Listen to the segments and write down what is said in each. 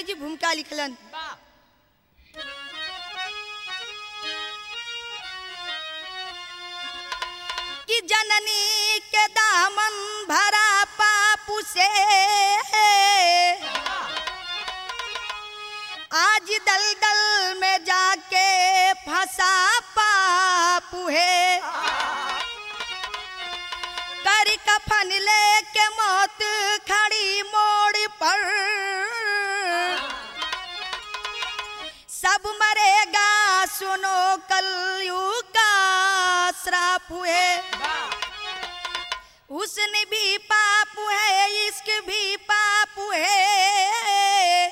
कवि जी भूमिका लिखलन कि जननी के दामन भरा पापू से आज दलदल में जाके फंसा पापू है कर कफन लेके मौत खड़ी मोड़ पर सब मरेगा सुनो कलयुग का श्राप हुए उसने भी पाप है इश्क भी पाप है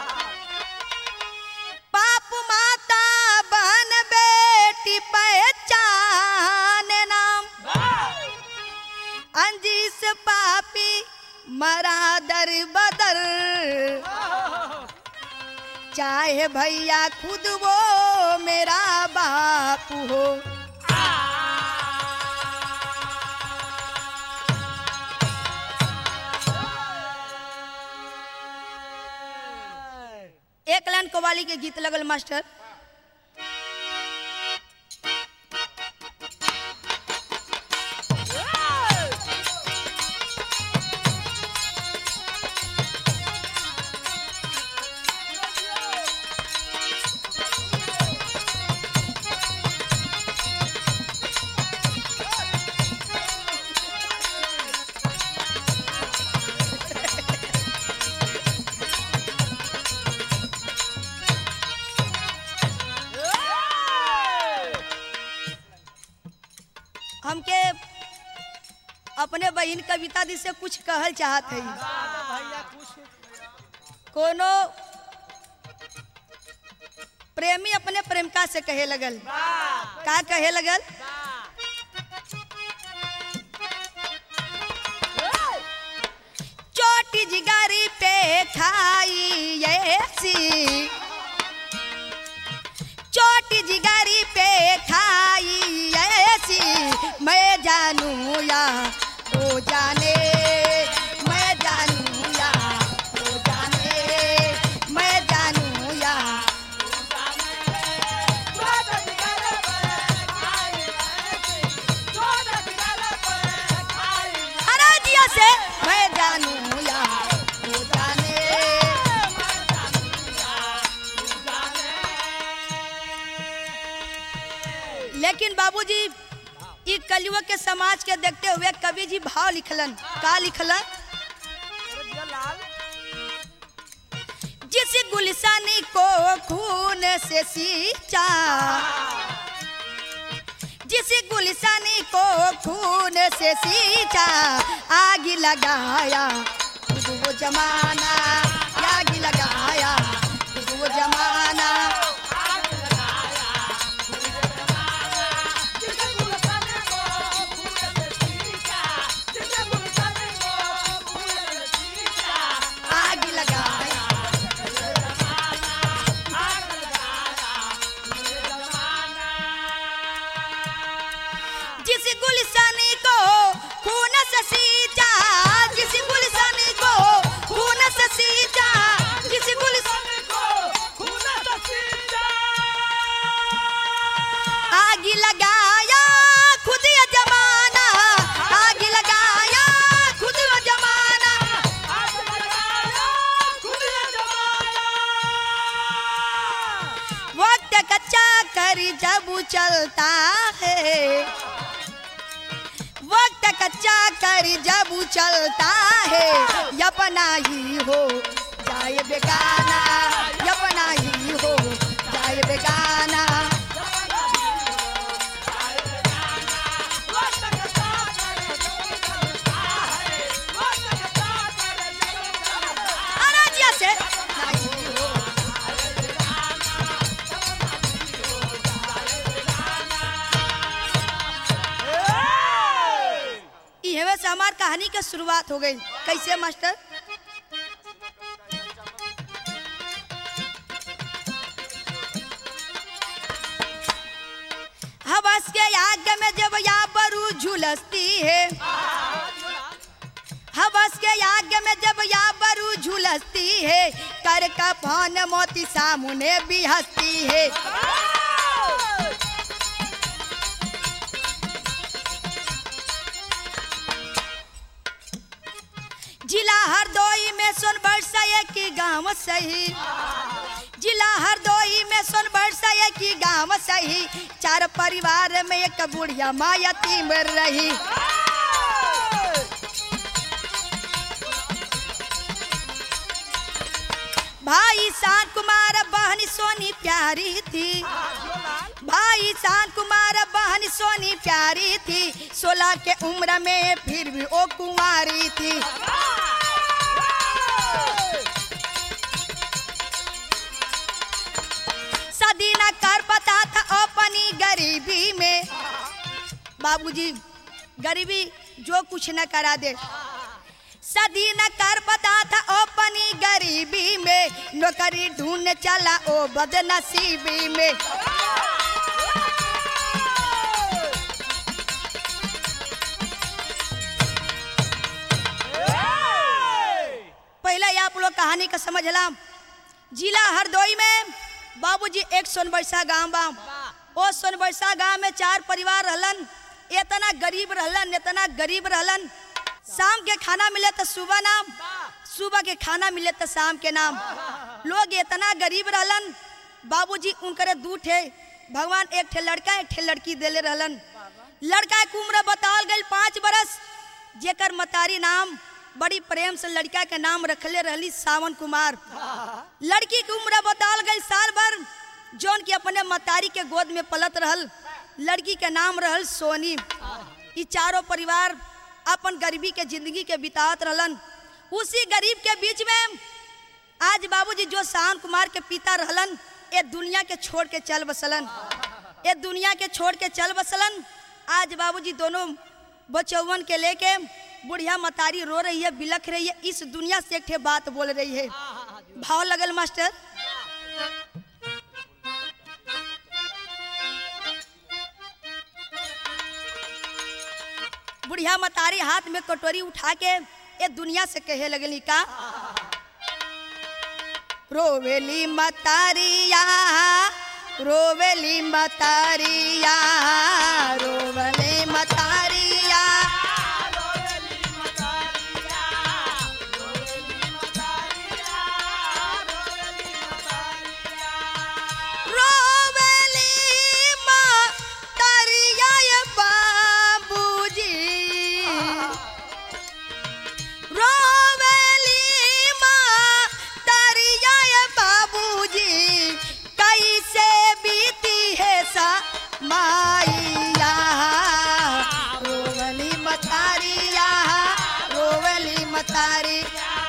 पाप माता बहन बेटी पहचान नाम अंजीस पापी मरा दर बदर चाहे भैया खुद वो मेरा बाप हो एक लाइन कवाली के गीत लगल मास्टर हमके अपने बहन कविता दी से कुछ कहल चाहत है भैया कुछ कोनो प्रेमी अपने प्रेमिका से कहे लगल का कहे लगल चोटी जिगारी पे खाई ऐसी चोटी जिगारी पे खाई ऐसी मैं जानू या ओ जाने मैं जानू या ओ जाने मैं जानू या अरे जिया से मैं जानू या ओ जाने लेकिन बाबूजी ई कलयुग के समाज के देखते हुए कवि जी भाव लिखलन का लिखलन लाल जिस गुलशानी को खून से सींचा जिस गुलशानी को खून से सींचा आग लगाया खुद वो जमाना आग लगाया खुद वो जमाना आग लगाया जिस गुलशानी को खून से सींचा जिस गुलशानी को खून से सींचा जिस गुलशानी आग लगाया खुद ये जमाना आग लगाया खुद ये जमाना वक्त कच्चा कर जब चलता है वक्त कच्चा कर जब चलता है अपना ही हो जाए बेगाना अपना ही हो जाए बेगाना अरे जिया से इहवे से हमार कहानी के शुरुआत हो गई कैसे मास्टर हवस के आग में जब या बरू झुलसती है हवस के आग में जब या बरू झुलसती है कर कफन मोती सामने भी हंसती है जिला हरदोई में सोन बरसा की गांव सही जिला हरदोई में सोन बरसा की गांव सही चार परिवार में एक बुढ़िया माँ यतीम रही भाई शांत कुमार बहन सोनी प्यारी थी भाई शांत कुमार बहन सोनी प्यारी थी सोलह के उम्र में फिर भी वो कुंवारी थी सदी न कर पता था अपनी गरीबी में बाबूजी गरीबी जो कुछ न करा दे सदी न कर पता था अपनी गरीबी में नौकरी ढूंढ चला ओ बदनसीबी में पहले आप लोग कहानी का समझला जिला हरदोई में बाबूजी एक सोनबरसा गांव बा ओ सोनबरसा गांव में चार परिवार रहलन इतना गरीब रहलन इतना गरीब रहलन शाम के खाना मिले तो सुबह नाम सुबह के खाना मिले तो शाम के नाम लोग इतना गरीब रहलन बाबूजी उनकरे दू ठे भगवान एक ठे लड़का एक ठे लड़की देले रहलन लड़का के उम्र बतावल गई पाँच बरस जेकर मतारी नाम बड़ी प्रेम से लड़का के नाम रखले रहली सावन कुमार लड़की की उम्र बतावल गई साल भर जौन की अपने मतारी के गोद में पलत रहल लड़की के नाम रहल सोनी ई चारों परिवार अपन गरीबी के जिंदगी के बितावत रहलन उसी गरीब के बीच में आज बाबूजी जो शान कुमार के पिता रहलन ये दुनिया के छोड़ के चल बसलन ये दुनिया के छोड़ के चल बसलन आज बाबूजी दोनों बचौवन के लेके बुढ़िया मतारी रो रही है बिलख रही है इस दुनिया से एक ठे बात बोल रही है भाव लगल मास्टर बुढ़िया मतारी हाथ में कटोरी उठा के ये दुनिया से कहे लगली का रोवेली मतारिया रोवेली मतारिया रोवले मतारिया रोवेली मतारिया ये बाबूजी रोवेली मतारिया ये बाबूजी कैसे बीती है सा माइया रोवली मतारिया रोवली मतारी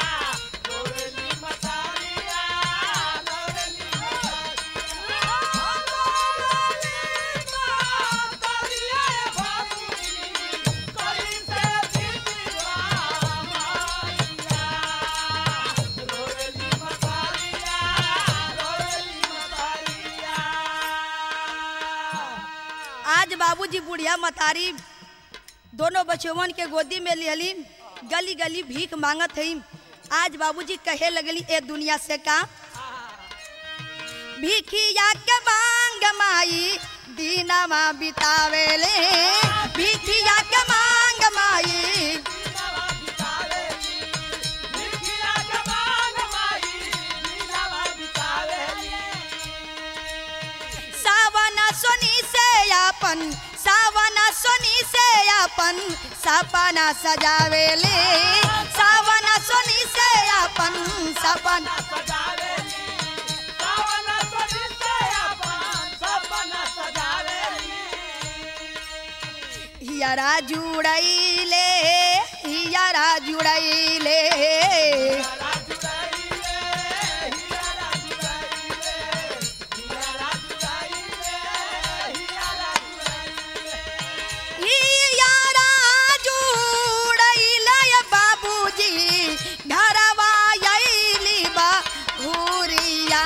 आज बाबूजी बुढ़िया मतारी दोनों बचवन के गोदी में लिहली गली गली भीख मांगत हई आज बाबूजी कहे लगली ए दुनिया से का भिखिया के मांग माई दीनामा बितावेले भिखिया के मांग माई सावना सोनी से अपन सावना सोनी से अपन सपना सजावेले सावना सोनी से अपन सपना हियरा जुड़ैले हियरा जुड़ैले हियरा जुड़ैले बाबूजी घरवा अइली बा हुरिया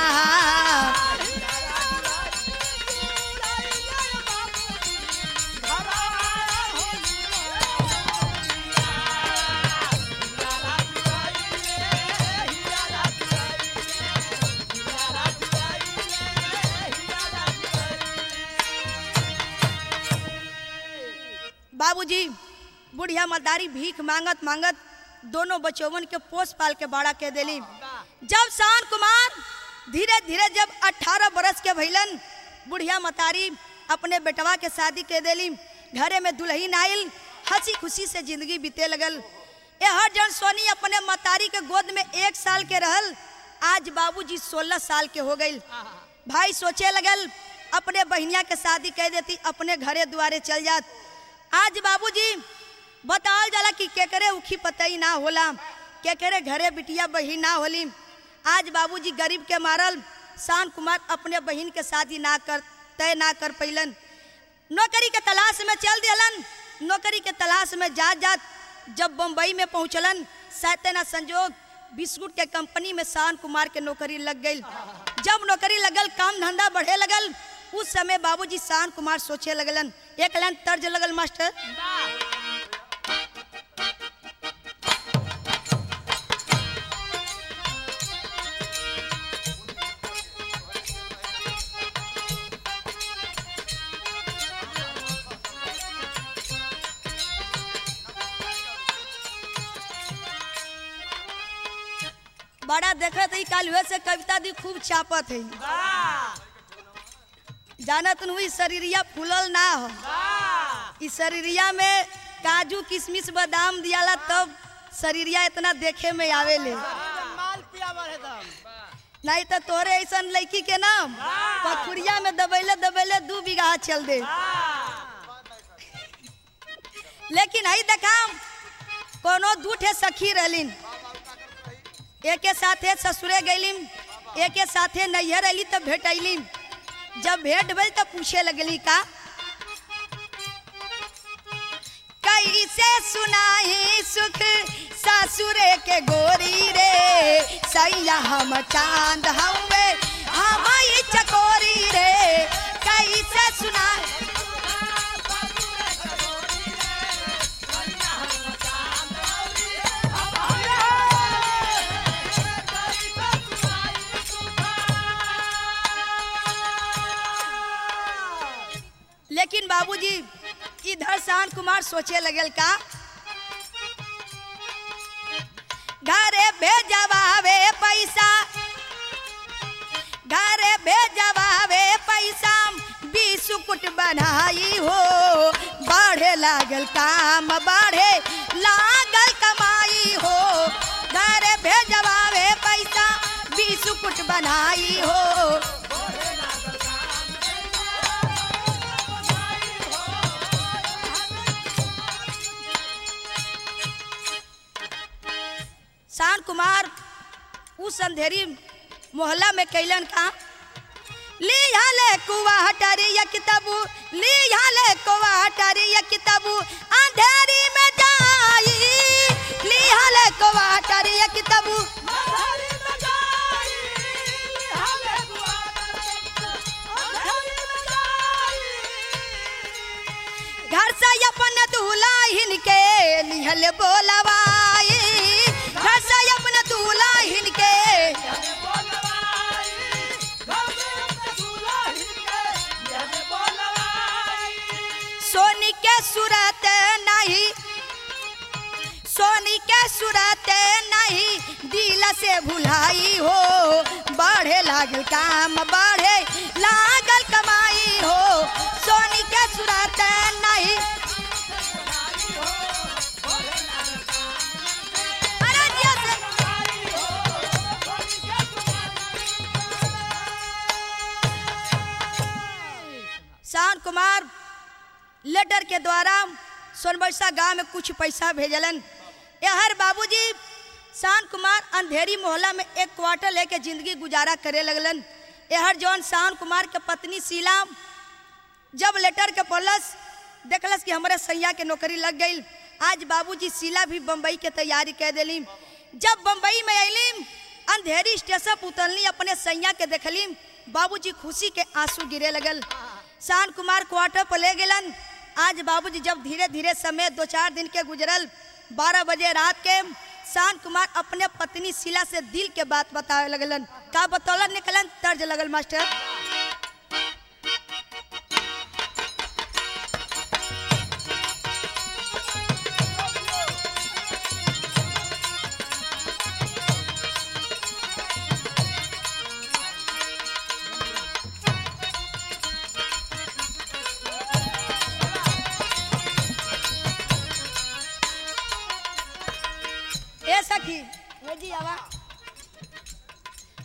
बाबूजी बुढ़िया मदारी भीख मांगत मांगत दोनों बचवन के पोस पाल के बड़ा के देली जब शान कुमार धीरे धीरे जब 18 बरस के भइलन बुढ़िया मतारी अपने बेटवा के शादी के देली घरे में दुल्हन आइल हंसी खुशी से जिंदगी बीते लगल ए हर जन सोनी अपने मतारी के गोद में एक साल के रहल आज बाबूजी 16 साल के हो गई भाई सोचे लगल अपने बहनिया के शादी कह देती अपने घरे दुआरे चल जात आज बाबूजी बताल जाला कि केकरे उखी पतई ना होला केकरे घरे बिटिया बहिन ना होली आज बाबूजी गरीब के मारल शान कुमार अपने बहन के शादी ना कर तय ना कर पैलन नौकरी के तलाश में चल दिलन नौकरी के तलाश में जात जात जब बम्बई में पहुंचलन सैते ना संजोग बिस्कुट के कंपनी में शान कुमार के नौकरी लग गई जब नौकरी लगल काम धंधा बढ़े लगल उस समय बाबूजी शान कुमार सोचे लगलन एक लाइन तर्ज लगल मास्टर बड़ा देखत ही काल हुए से कविता दी खूब चापत है जानत हुई शरीरिया फूलल ना हो इस शरीरिया में काजू किशमिश बादाम दियाला तब शरीरिया इतना देखे में आवेले माल पियावर है दम नहीं तो तोरे ऐसा लड़की के नाम पखुरिया में दबैले दबैले दू बीघा चल दे लेकिन हई देखाम कोनो दूठे सखी रहलिन एके साथे ससुरे गईलिन एके साथे नैहर अली तब भेटैलिन जब भेंट भइल तब पूछे लगली का कैसे सुनाही सुख ससुरे के गोरी रे सैया हम चांद हवे हम ई चकोरी रे कैसे सुना लेकिन बाबूजी इधर शान कुमार सोचे लगल का घरे भेजवावे पैसा घरे भेजवावे पैसा बिस्कुट बनाई हो बढ़े लागल काम बढ़े लागल कमाई हो घरे भेजवावे पैसा बिस्कुट बनाई हो शान कुमार उस अंधेरी मोहल्ला में कैलन का लिया ले कुआ हटारी या किताबू लिया ले कुआ हटारी या किताबू अंधेरी में जाई लिया ले कुआ हटारी या किताबू घर से अपन दुल्हन के लिहल बोलवाई घर से अपन दुल्हन के सोनी के सूरत नहीं सोनी के सूरत नहीं दिल से भुलाई हो बढ़े लागल काम बढ़े लागल कमाई हो सोनी के सूरत नहीं अरे जिया से- शान कुमार लेटर के द्वारा सोनबरसा गांव में कुछ पैसा भेजलन यहर बाबूजी शान कुमार अंधेरी मोहल्ला में एक क्वार्टर लेके जिंदगी गुजारा करे लगलन यहर जौन शान कुमार के पत्नी शीला जब लेटर के पढ़लस देखलस कि हमारे सैया के नौकरी लग गई आज बाबूजी शीला भी बम्बई के तैयारी कर दिली जब बम्बई में अली अंधेरी स्टेशन पर उतरली अपने सैया के देखली बाबूजी खुशी के आंसू गिरे लगल शान कुमार क्वार्टर पर ले गेलन आज बाबूजी जब धीरे धीरे समय दो चार दिन के गुजरल बारह बजे रात के शान कुमार अपने पत्नी शीला से दिल के बात बतावे लगलन का बतौलन निकलन तर्ज लगल मास्टर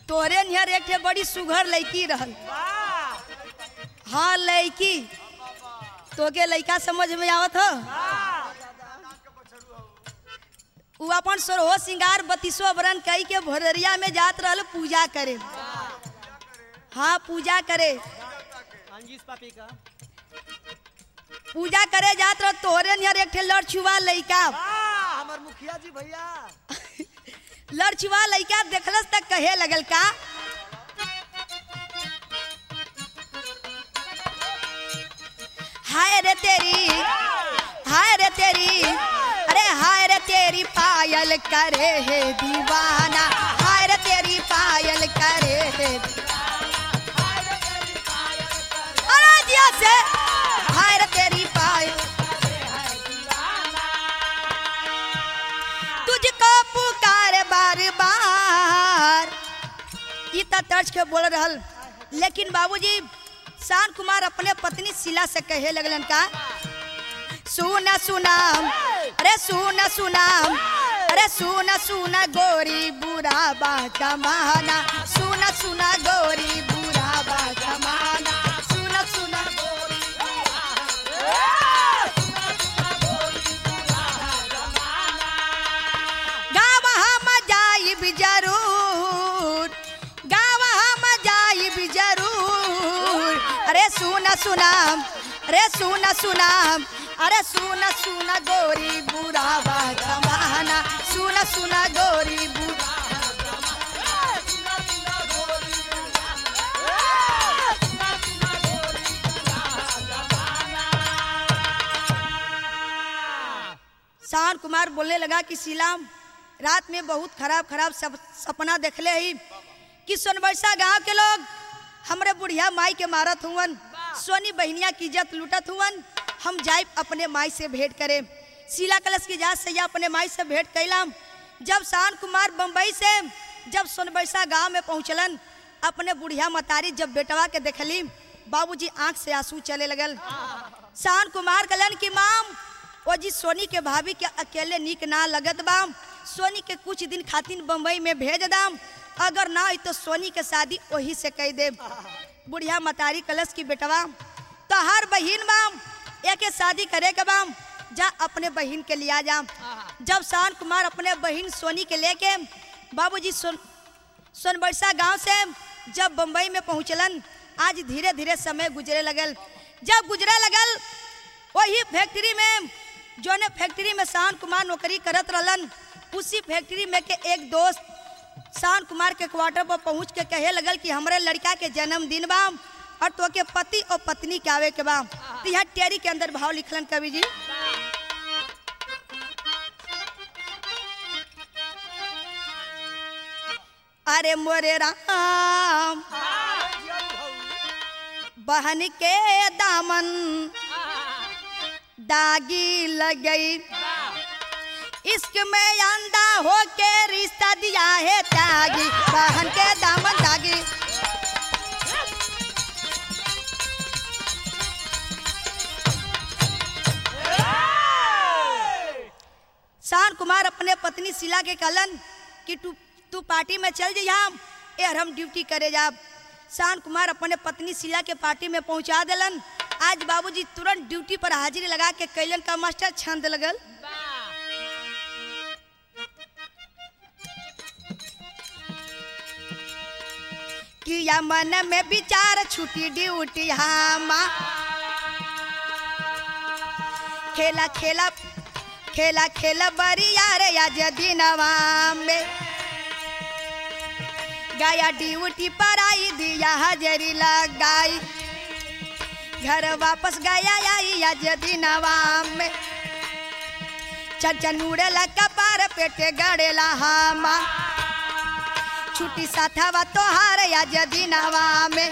तोरे नियर एक ठे बड़ी सुघर लड़की रहल हाँ लड़की तोके लड़का समझ में आवत हो उ अपन सोरहो सिंगार बत्तीसो बरन कई के भोररिया में जात रहल पूजा करे हाँ पूजा करे अंजीस पापी का पूजा करे जात रह तोरे नियर एक ठे लड़छुआ लड़का वाह हमार मुखिया जी भैया लड़छुआ लड़का देखलस तक कहे लगल का हाय रे तेरी हाय रे तेरी अरे हाय रे तेरी पायल करे है दीवाना हाय रे तेरी पायल करे है अरे जिया से हाय रे तेरी पायल तुझको पुकार बार बार ई त तर्ज के बोल रहल लेकिन बाबूजी शान कुमार अपने पत्नी शीला से कहे लगलन का सुना सुनाम अरे सुना सुनाम अरे सुना सुना गोरी बुरा बा जमाना सुना सुना गोरी बुरा बा जमाना सुना सुना गोरी गाँव हम जाइब जरूर गाँव हम जाइब जरूर अरे सुना सुनाम अरे सुना सुनाम अरे सुना सुना गोरी बुरा बा जमाना सुना सुना गोरी बुरा शान कुमार बोलने लगा कि शीलाम रात में बहुत खराब खराब सब सपना देखले ही कि सोनबरसा गांव के लोग हमरे बुढ़िया माई के मारत हुवन सोनी बहनिया की इज्जत लूटत हुवन हम जाए अपने माई से भेंट करे शीला कलश की जात से या अपने माई से भेंट कैलाम जब शान कुमार बम्बई से जब सोनबरसा गांव में पहुंचलन अपने बुढ़िया मतारी जब बेटवा के देखली बाबूजी आंख से आंसू चले लगल शान कुमार कलन की माम ओ जी सोनी के भाभी के अकेले निक ना लगत बाम सोनी के कुछ दिन खातिर बम्बई में भेज दाम अगर ना हुई तो सोनी के शादी वही से कह दे बुढ़िया मतारी कलश की बेटवा तो हर बहिन बाम एक शादी करे के बाम जा अपने बहिन के लिया जा जब शान कुमार अपने बहिन सोनी के लेके बाबूजी सोन सोनबरसा गांव से जब बम्बई में पहुंचलन आज धीरे धीरे समय गुजरे लगल जब गुजरे लगल वही फैक्ट्री में जोने फैक्ट्री में शान कुमार नौकरी करत रहलन उसी फैक्ट्री में के एक दोस्त शान कुमार के क्वार्टर पर पहुंच के कहे लगल कि हमरे लड़का के जन्मदिन बा और तो के पति और पत्नी के आवे के बा तो यहाँ टेरी के अंदर भाव लिखलन कवि जी अरे मोरे राम बहन के दामन दागी लग गई इश्क में अंधा हो के रिश्ता दिया है त्यागी बहन के दामन दागी शान कुमार अपने पत्नी शीला के कहलन कि तू तू पार्टी में चल जइहा यार हम ड्यूटी करे जाब शान कुमार अपने पत्नी शीला के पार्टी में पहुंचा देलन आज बाबूजी तुरंत ड्यूटी पर हाजिरी लगा के कैलन का मास्टर छंद लगल किया मन में विचार छुटी ड्यूटी हामा खेला खेला खेला खेला बरिया रे आज दिनवा में गया ड्यूटी पर आई दिया हाजरी लगाई घर वापस गया आई आज दिनवा में चंचन उड़ेला कपार पेटे गड़ेला हामा छुट्टी साथवा तोहार आज दिनवा में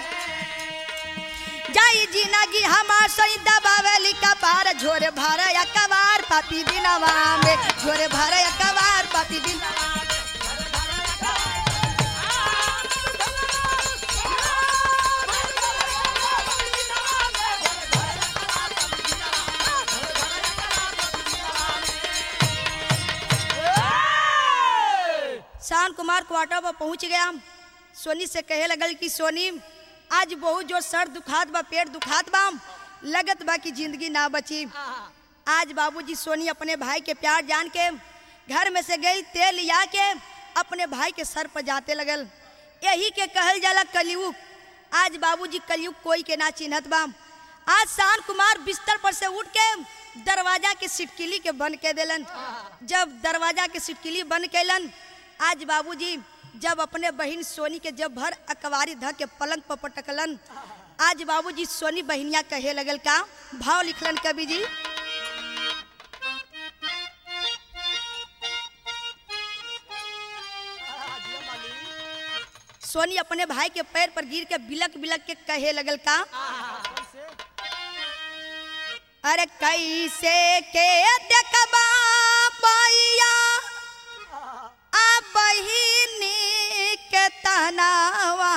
जाई जिंदगी हमार सही दबावेली कपार झोरे भर या कबार पापी दिनवा में झोरे भर या कबार पापी दिन शान कुमार क्वार्टर पर पहुंच गया सोनी से कहे लगल कि सोनी आज बहुत जो सर दुखात बा पेट दुखात बा लगत बा कि जिंदगी ना बची आज बाबूजी सोनी अपने भाई के प्यार जान के घर में से गई तेल लिया के अपने भाई के सर पर जाते लगल यही के कहल जाला कलयुग आज बाबूजी कलयुग कोई के ना चिन्हत बा आज शान कुमार बिस्तर पर से उठ के दरवाजा के सिटकिली के बंद के देलन जब दरवाजा के सिटकिली बंद कैलन आज बाबूजी जब अपने बहन सोनी के जब भर अकवारी ध के पलंग पर पटकलन आज बाबूजी सोनी बहनिया कहे लगल का भाव लिखलन कवि जी सोनी अपने भाई के पैर पर गिर के बिलक बिलक के कहे लगल का अरे कैसे के देखबा पैया आ बहिनी के तनावा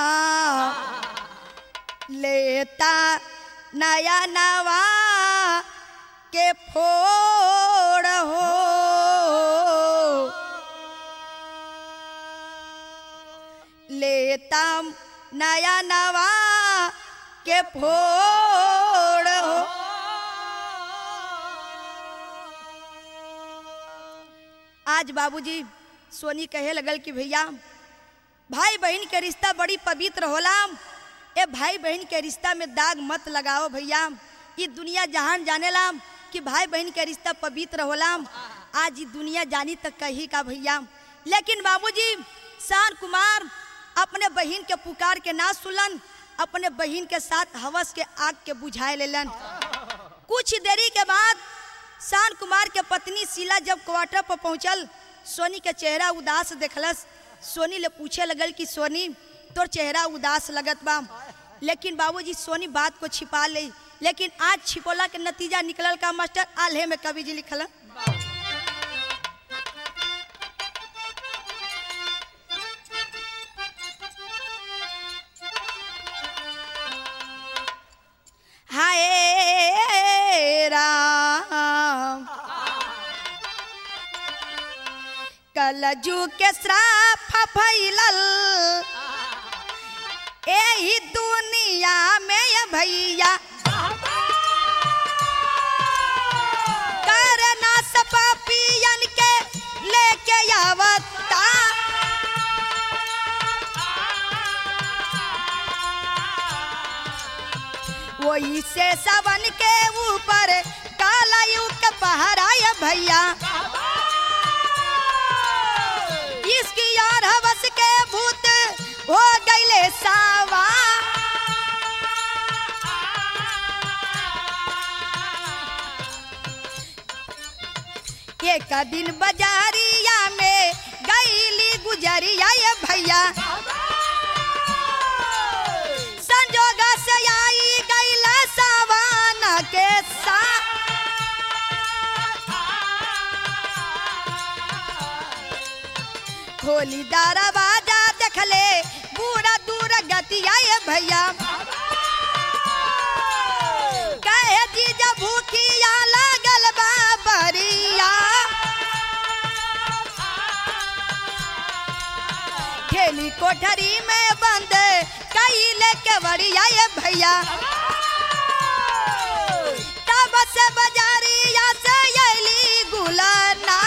लेता नया नवा के फोड़ हो लेता नया नवा के फोड़ हो आज बाबूजी सोनी कहे लगल कि भैया भाई बहन के रिश्ता बड़ी पवित्र होला ए भाई बहन के रिश्ता में दाग मत लगाओ भैया ये दुनिया जहान जानेला कि भाई बहन के रिश्ता पवित्र होला आज ये दुनिया जानी तक कही का भैया लेकिन बाबूजी शान कुमार अपने बहन के पुकार के ना सुलन अपने बहन के साथ हवस के आग के बुझाए लेलन कुछ देरी के बाद शान कुमार के पत्नी शीला जब क्वार्टर पर पहुंचल सोनी के चेहरा उदास देखलस सोनी ले पूछे लगल कि सोनी तोर चेहरा उदास लगत बा लेकिन बाबूजी सोनी बात को छिपा ले लेकिन आज छिपोला के नतीजा निकलल का मास्टर आल्हे में कवि जी लिखल हाय राम कलजू के श्राप फैलल एही दुनिया में ये भैया करना सपा पियन के लेके आवता वही से सावन के ऊपर काला युग पहराया भैया इसकी यार हवस के भूत हो गईले सावा एक दिन बाजारिया में गईली गुजरिया ये भैया संजोग से आई गईला सावाना के सा खोली दरवाजा देखले बूढ़ा दूर गतिया ये भैया कहे जीजा भूखिया लागल बा बरिया खेली कोठरी में बंद कैले के बड़िया ये भैया तब से बाजारिया से अली गुलना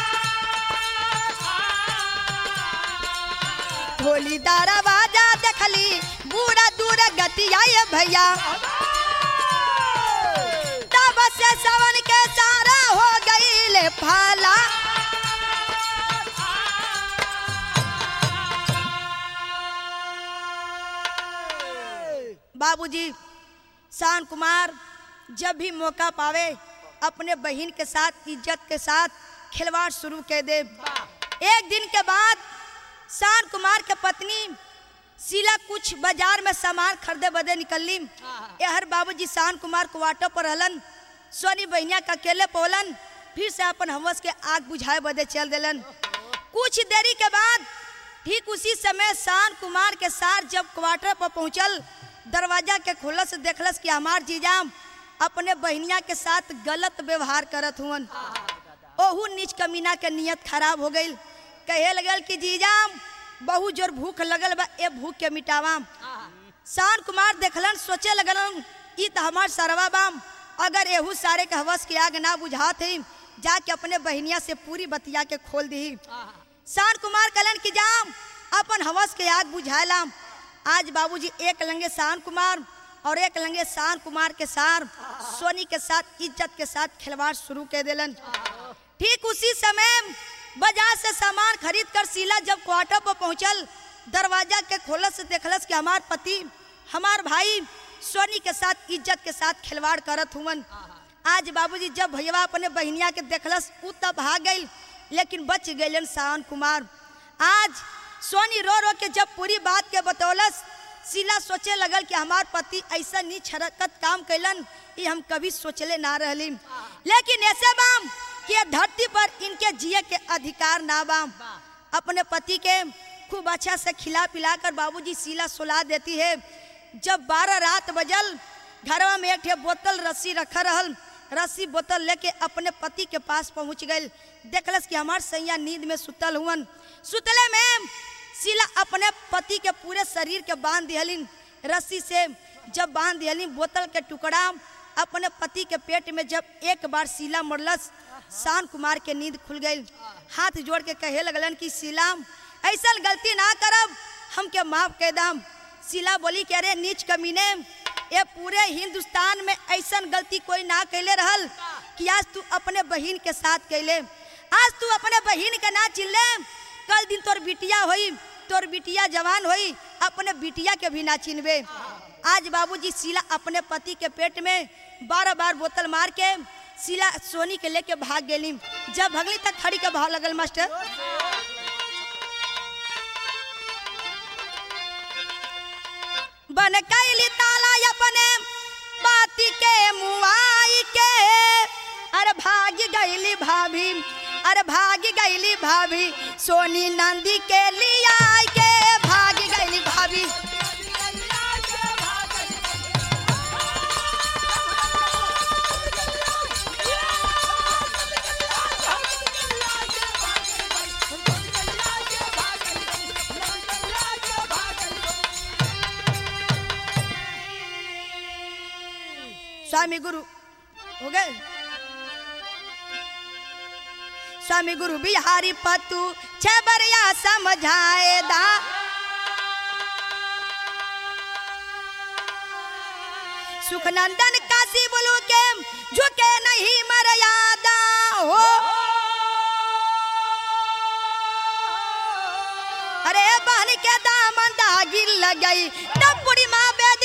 ढोली दरवाजा देखली बूढ़ा दूर गतिया ये भैया तब से सवन के सारा हो गई फाला बाबूजी शान कुमार जब भी मौका पावे अपने बहन के साथ इज्जत के साथ खिलवाड़ शुरू कर दे एक दिन के बाद शान कुमार के पत्नी शीला कुछ बाजार में सामान खरीदे बदे निकलली यहर बाबूजी शान कुमार क्वार्टर पर रहलन सोनी बहनिया का अकेले पोलन फिर से अपन हवस के आग बुझाए बदे चल देलन कुछ देरी के बाद ठीक उसी समय शान कुमार के साथ जब क्वार्टर पर पहुंचल दरवाजा के खोलस देखलस कि हमार जीजाम अपने बहनिया के साथ गलत व्यवहार करत हुवन ओहू नीच कमीना के नियत खराब हो गई कहे लगल कि जीजाम बहुत जोर भूख लगल बा ए भूख के मिटावा शान कुमार देखलन सोचे लगलन ई त हमार सरवा बाम अगर एहू सारे के हवस के आग ना बुझात है जाके अपने बहनिया से पूरी बतिया के खोल दी शान कुमार कलन की जाम अपन हवस के आग बुझालाम आज बाबूजी एक लंगे शान कुमार और एक लंगे शान कुमार के साथ सोनी के साथ इज्जत के साथ खिलवाड़ शुरू कर दिलन ठीक उसी समय बाजार से सामान खरीद कर शीला जब क्वार्टर पर पहुंचल दरवाजा के खोलस से देखलस कि हमार पति हमार भाई सोनी के साथ इज्जत के साथ खिलवाड़ करत हुवन आज बाबूजी जब भैया अपने बहनिया के देखलस उ तब भाग गई लेकिन बच गए शान कुमार आज सोनी रो रो के जब पूरी बात के बतौलस शीला सोचे लगल कि हमार पति ऐसा नीच हरकत काम कैलन ये हम कभी सोचले ना रहली लेकिन ऐसे बाम कि ये धरती पर इनके जिए के अधिकार ना बाम अपने पति के खूब अच्छा से खिला पिला कर बाबूजी शीला सुला देती है जब बारह रात बजल घरवा में एक ठे बोतल रस्सी रखा रहल रस्सी बोतल लेके अपने पति के पास पहुंच गई देखलस कि हमार सैया नींद में सुतल हुवन सुतले में शीला अपने पति के पूरे शरीर के बांध दिहलिन रस्सी से जब बांध दिहलिन बोतल के टुकड़ा अपने पति के पेट में जब एक बार शीला मरलस शान कुमार के नींद खुल गई हाथ जोड़ के कहे लगलन कि शीला ऐसा गलती ना करब हमके माफ कह दाम शीला बोली कि अरे नीच कमीने ये पूरे हिंदुस्तान में ऐसा गलती कोई ना कैले रहल कि आज तू अपने बहन के साथ कैले आज तू अपने बहन के ना चिल्ले कल दिन तोर बिटिया होई तोर बिटिया जवान होई अपने बिटिया के भी ना चिनबे आज बाबूजी शीला अपने पति के पेट में बारह बार बोतल मार के शीला सोनी के लेके भाग गेली जब भगली तक खड़ी के भाव लगल मास्टर बन कैली ताला अपने बाती के मुआई के अरे भाग गईली भाभी अरे भाग गईली भाभी सोनी नंदी के लिया के भाग गईली भाभी स्वामी गुरु हो गए स्वामी गुरु बिहारी पतु छबरिया समझाए दा सुखनंदन काशी बोलू के झुके नहीं मर्यादा हो अरे बहन के दामन दागिल लग गई तब बुढ़ी माँ बेद